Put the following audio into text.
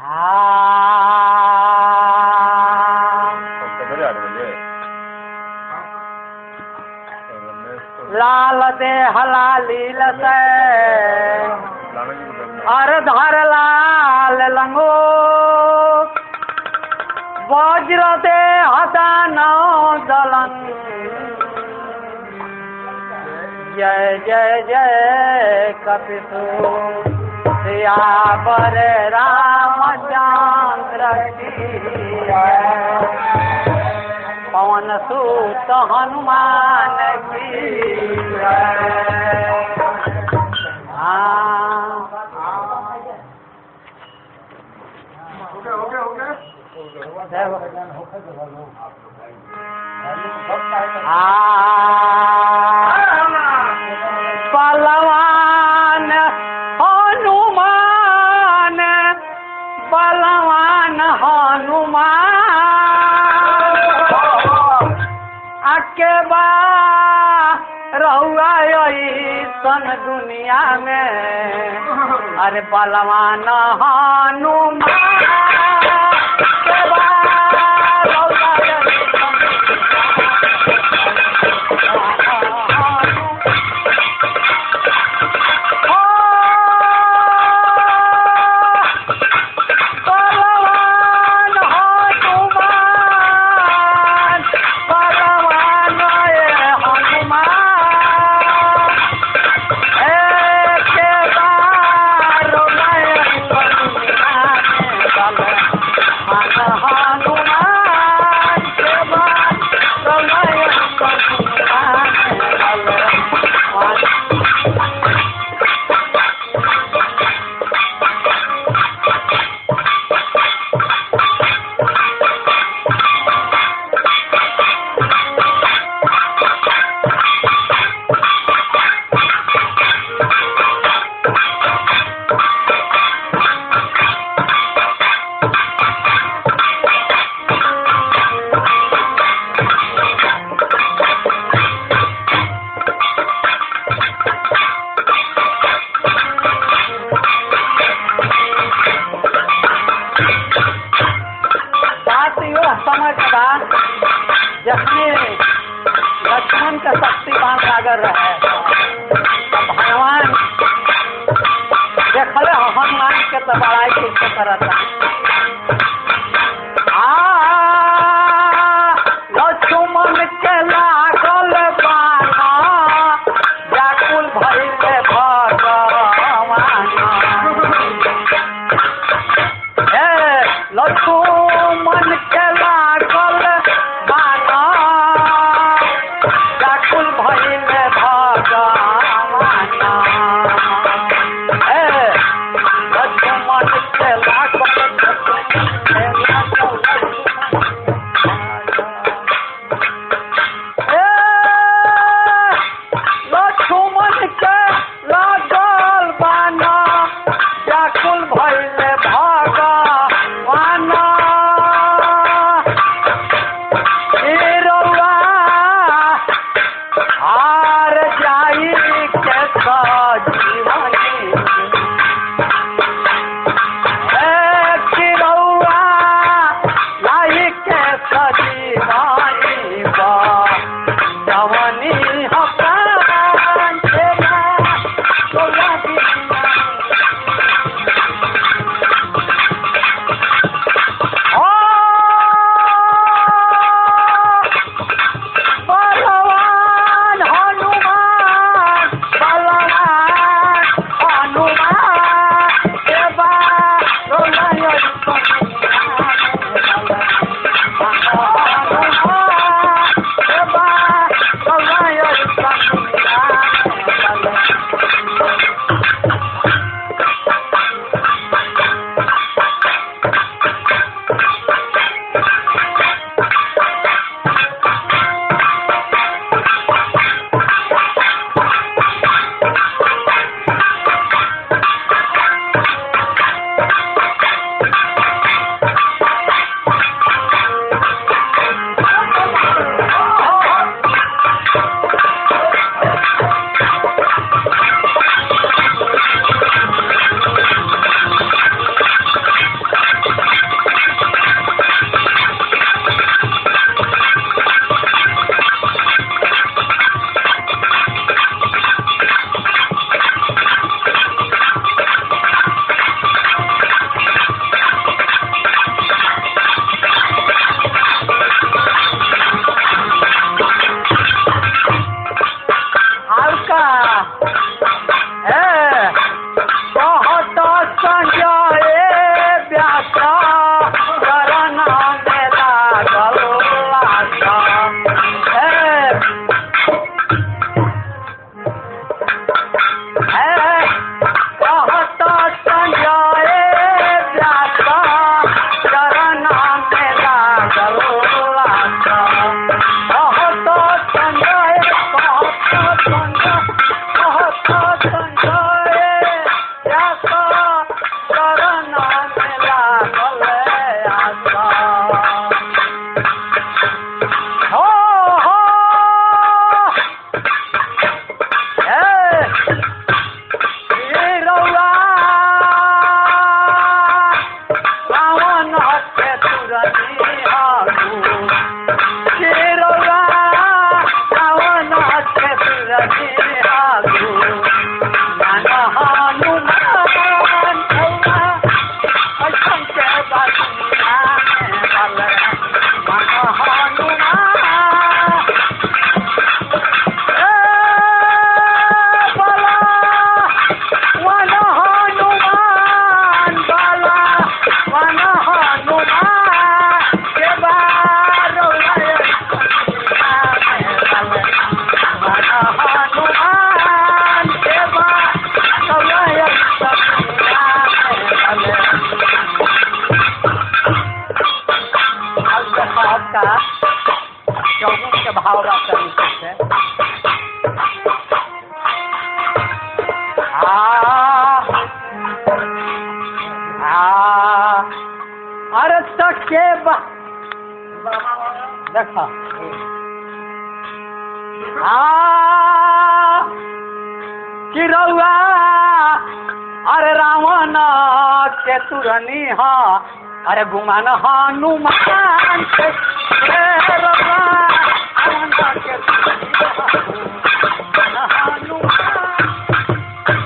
बड़े आदमी ये लाल दे हलाली लसे लाना जी को अर धर लाल लंगो वज्र दे हदानो दलन जय जय जय कपिसु सियावर रामचंद्र की जय। पवन सुत हनुमान की जय। हाँ जय हो। बलवान हनुमान बलवान हनुमान आके बा रहुआ सन दुनिया में अरे बलवान हनुमान के बा रहुआ अइसन बलवान हनुमान बलवान ये हनुमान एके बार नयन दुनिया में बलवान हनुमान के बार नयन दुनिया में बलवान बात यो समय के बाद जखने लक्ष्मण के शक्तिमान सागर रहे तब भगवान देखले हो हनुमान के तो बड़ाई कैसे करता आ लक्ष्मण के लागल बाना व्याकुल भइले भगवान हे लक्ष्मण के लागल बाना व्याकुल भइले भगवान हे लक्ष्मण के लागल हे लक्ष्मण के लागल बाना व्याकुल भइले भगवान भाव बात करी से आ आ अरे तके बा देखा आ कि रउआ अरे रावण के तुरनी हा अरे गुमान हनुमान के हे रउआ, रावण के तुरनी हा, गुमान हनुमान